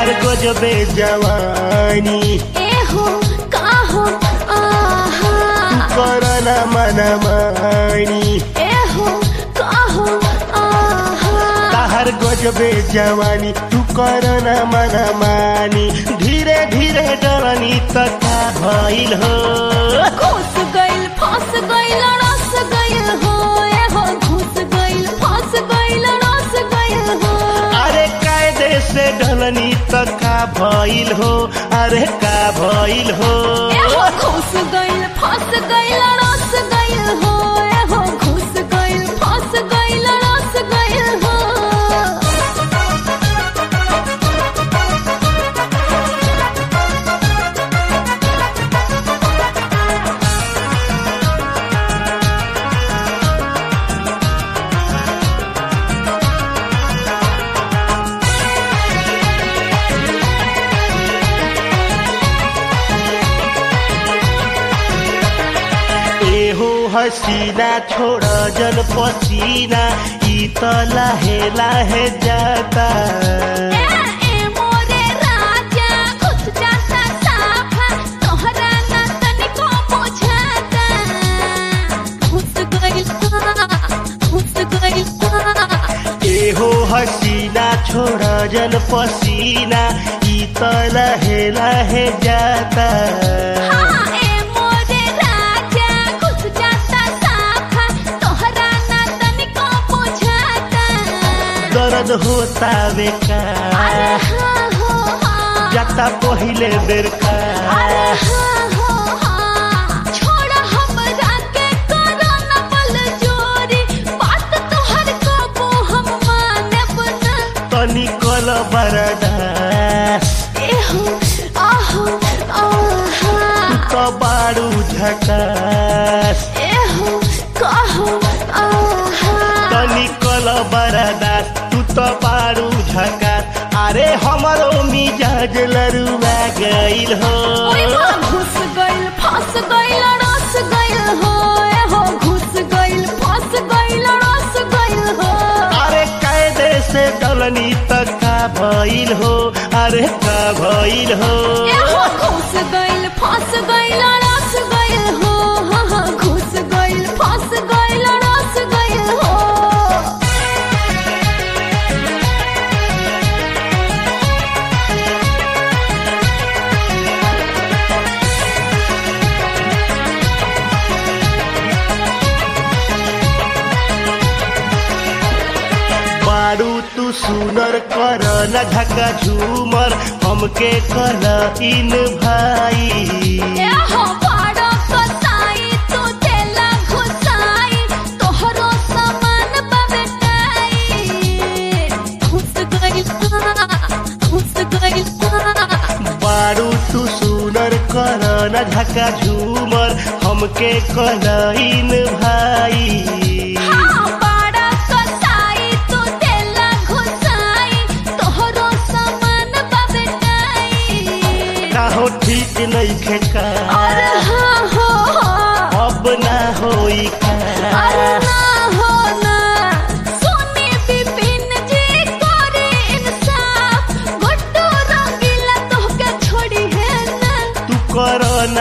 तहर गजबे जवानी एहो काहो आहा करना मना मानी एहो काहो आहा तहर गजबे जवानी तू करना मना मानी धीरे धीरे डरनी तथा भइल हो घुस गइल फंस गइल रस गइल हो एहो घुस गइल फंस गइल रस गइल हो अरे कायदे से ढलनी तका भइल हो अरे का भइल हो एहो घुस गइल फंस गइल रस गइल हो एहो घुस गइल फंस गइल रस गइल हो एहो हसीना छोड़ जन पसीना ई त लाहे लाहे जाता ए ए मोरे राजा खुद जाता साफा तोहरा ना तनिको बुझाता घुस गइल घुस गइल एहो हसीना छोड़ जन पसीना ई त लाहे लाहे जाता हाँ ए मोरे राजा खुद जाता साफा तोहरा ना तनिको बुझाता दर्द होता अरे बेकार हाँ हो हाँ जाता पहिले बेर का अरे हाँ हो हाँ छोड़ हमरा के करो न बल जोरी बात तोहर कबो हम मानब ना तनी कल बरदास एहो आहो आहा त बारू झकास एहो कहो आहा तनी कल बरदास तू त बारू झकास अरे हमरो मिजाज लरुआ गइल हो ओए बा घुस गइल फंस गइल रस गइल हो एहो घुस गइल फंस गइल रस गइल हो अरे कायदे से डलनी त का भइल हो अरे का भइल हो एहो घुस गइल फंस गइल रस गइल हो हाँ हाँ घुस गइल फंस गइल रस गइल हो बारू तू सुनर कर न ढका झूमर हमके कल इन भाई एहो बड़ा कसाई तू देला घुसाई तोहरो सामान बबेटाई घुस गइल घुस गइल बारू तू सुनर कर न ढका झूमर हमके कल इन भाई हाँ बड़ा कसाई तू देला घुसाई तोहरो सामान बबेटाई काहो ठीक नहीं खेका अरे हाँ हो हाँ अब ना होई का अरे ना हो ना सोने बिपिन जी करे इंसाफ गुड्डू रंगीला तोहके छोड़ी है ना तू कर ना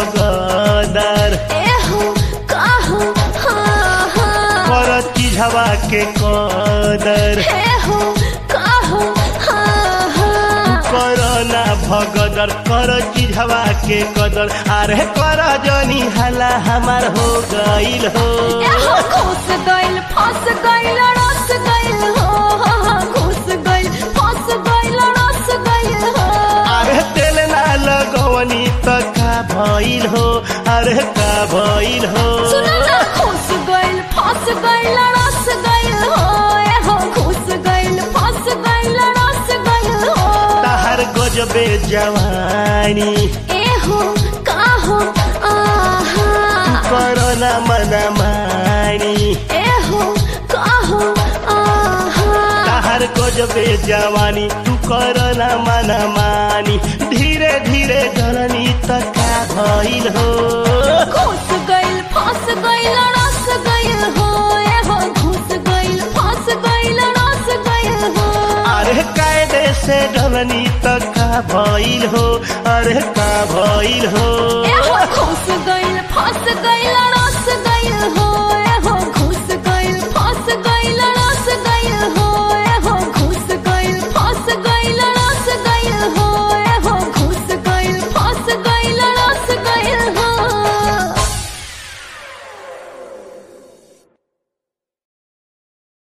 भगदर एहो काहो हाँ हाँ कर चिझवा के कदर एहो काहो हाँ हाँ कर ना भगदर कर चिझवा के कदर अरे कर जनी हला हमार हो गइल हो एहो घुस गइल फंस गइल रस गइल हो हाँ हाँ घुस गइल फंस गइल रस गइल हो अरे तेल ना लगवनी त का भइल हो अरे का भइल हो सुनो ना घुस गइल फंस गइल रस गइल हो एहो घुस गइल फंस गइल रस गइल हो तहर गजबे जवानी एहो काहो आहा करना मना मानी एहो काहो आहा तहर गजबे जवानी तू करना मना मानी धीरे धीरे धरनी तका भइल हो घुस गइल फंस गइल रस गइल हो एहो घुस गइल फंस गइल रस गइल हो अरे कायदे से डलनी त का भइल हो अरे का भइल हो ए हो फंस गइल फंस गइल